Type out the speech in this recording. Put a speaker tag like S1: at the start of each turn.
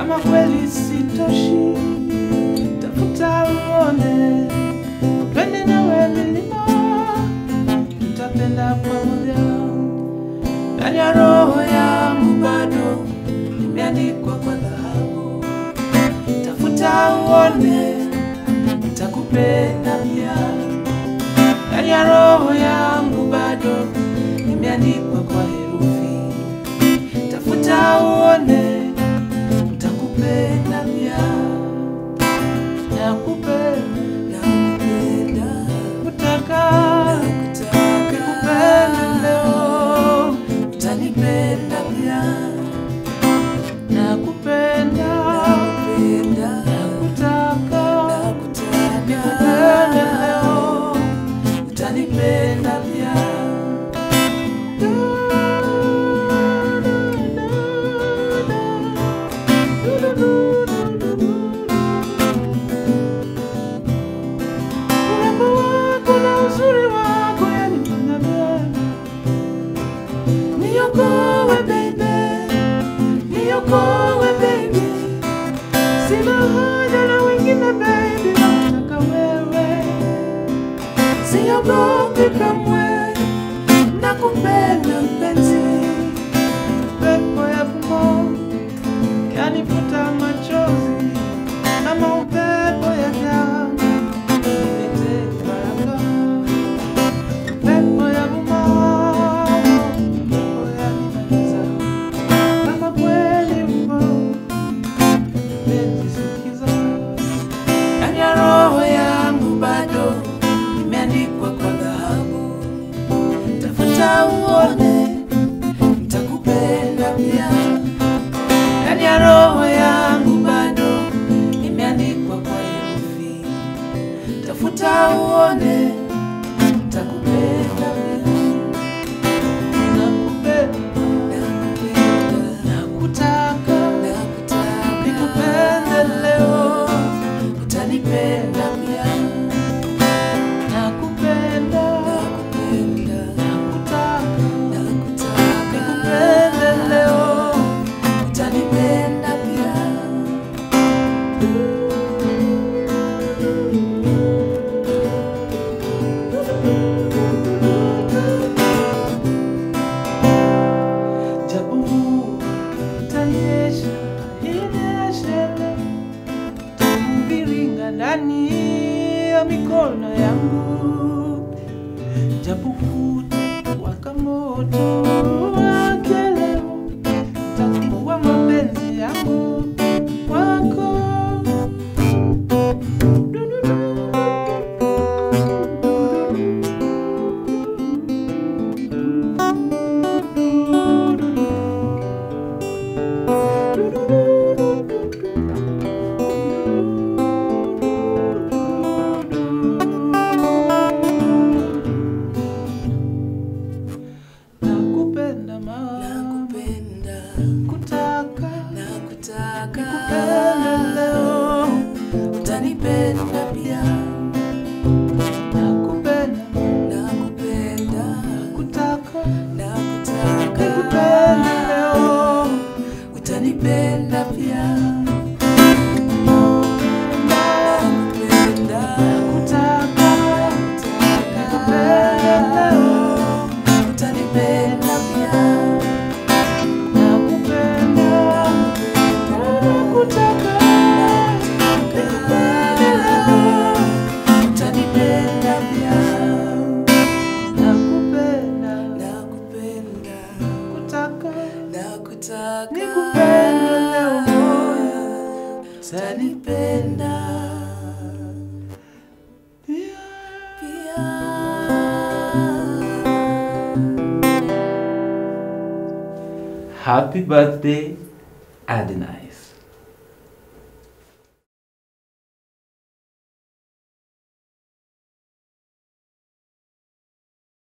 S1: kama kweli sitoshi, tafuta uone, twende nawe milima, tutapenda pamoja. Ndani ya roho yangu bado imeandikwa kwa dhahabu, tafuta uone, nitakupenda pia. Ndani ya roho yangu bado imeandikwa kwa herufi, tafuta uone, nitakupenda pia. Nakupenda, nakupenda, kutaka, nikupende leo, utanipenda pia. Nakupenda, nakutaka, nikupende leo, utanipenda pia. Urembo wako na uzuri wako yanifanya mimi niokoe baby, niokoe baby, sina haja na wengine baby, nataka wewe, siogopi kamwe, nakupenda mpenzi, pepo ya vumo yanifuta machozi kama upepo ya damu ilete baraka pepo ya vumao, pepo ya giza. Kama kweli upo, penzi sikiza. Ndani ya roho yangu bado imeandikwa kwa dhahabu, tafuta uone, nitakupenda pia. Ndani ya roho yangu bado imeandikwa kwa herufi, tafuta uone Nakupenda nakupenda, nakutaka, nikupende leo, utanipenda pia. Nakupenda, nakutaka, nikupende leo, utanipenda pia. Japo itanyesha, inyeshe, takuviringa ndani ya mikono yangu, japo kutawaka moto wake leo, takuwa mapenzi yangu kwako. Nakupenda ma, kutaka, nikupende leo, utanipenda pia. Nakupenda, kutaka, nikupende leo, utanipenda pia. Nakutaka, nikupende leo, utanipenda pia. Nakupenda, nakutaka, nikupende leo, utanipenda pia. Nakupenda, nakutaka, nikupende leo, utanipenda pia. Happy birthday, Adenice.